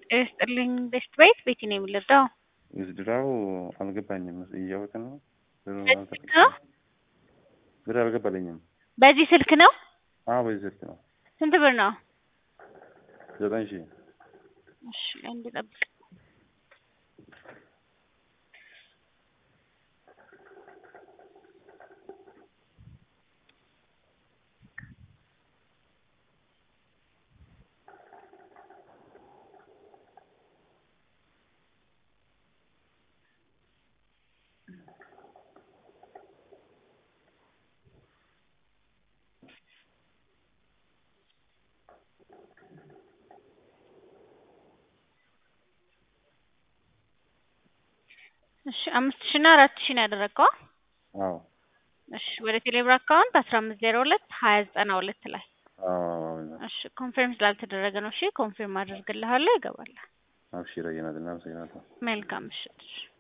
ይስጥልኝ ቤስት ቤት ቤቲ ነው የምልርዳው ውዝድራው አልገባኝም። እያወቅ ነው ብሩ በዚህ ስልክ ነው ብር አልገባልኝም። በዚህ ስልክ ነው አዎ በዚህ ስልክ ነው። ስንት ብር ነው? ዘጠኝ ሺህ እሺ አንድ ጠብቅ። እሺ አምስት ሺህ እና አራት ሺህ ነው ያደረገው። አዎ እሺ ወደ ቴሌብር አካውንት አስራ አምስት ዜሮ ሁለት ሀያ ዘጠና ሁለት ላይ አዎ እሺ ኮንፊርም ስላልተደረገ ነው። እሺ ኮንፊርም አድርግልሃለሁ ይገባል። አብሽር አየናትና አመሰግናለሁ። መልካም ምሽት።